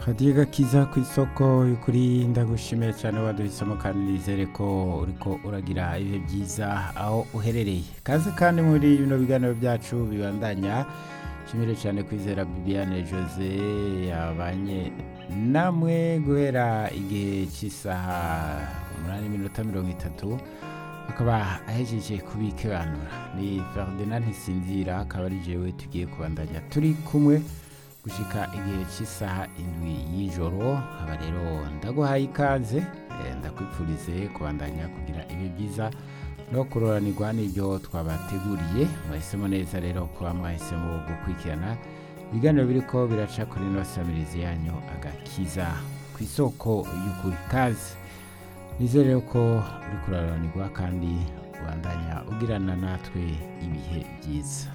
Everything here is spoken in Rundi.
hadiye gakiza ku isoko y'ukuri ndagushimiye cyane waduhisemo kandi nizere ko uriko uragira ibihe byiza aho uherereye kaze kandi muri bino biganiro byacu bibandanya nshimire cyane kwizera bibiane jose yabanye namwe guhera igihe cy'isaha umunani minota mirongo itatu akaba ahejeje kubikebanura ni ferdinand ntisinzira akaba ari jewe tugiye kubandanya turi kumwe gushika igihe cy'isaha indwi y'ijoro aba rero ndaguhaye ikaze eh, ndakwipfurize kubandanya kugira ibi byiza no kuroranirwa n'ibyo twabateguriye mwahisemo neza rero kuba mwahisemo gukurikirana ibiganiro biriko biraca kuri ino samirizi yanyu agakiza ku isoko y'ukuri kazi nizere ko uri kuraranirwa kandi ubandanya ugirana natwe ibihe byiza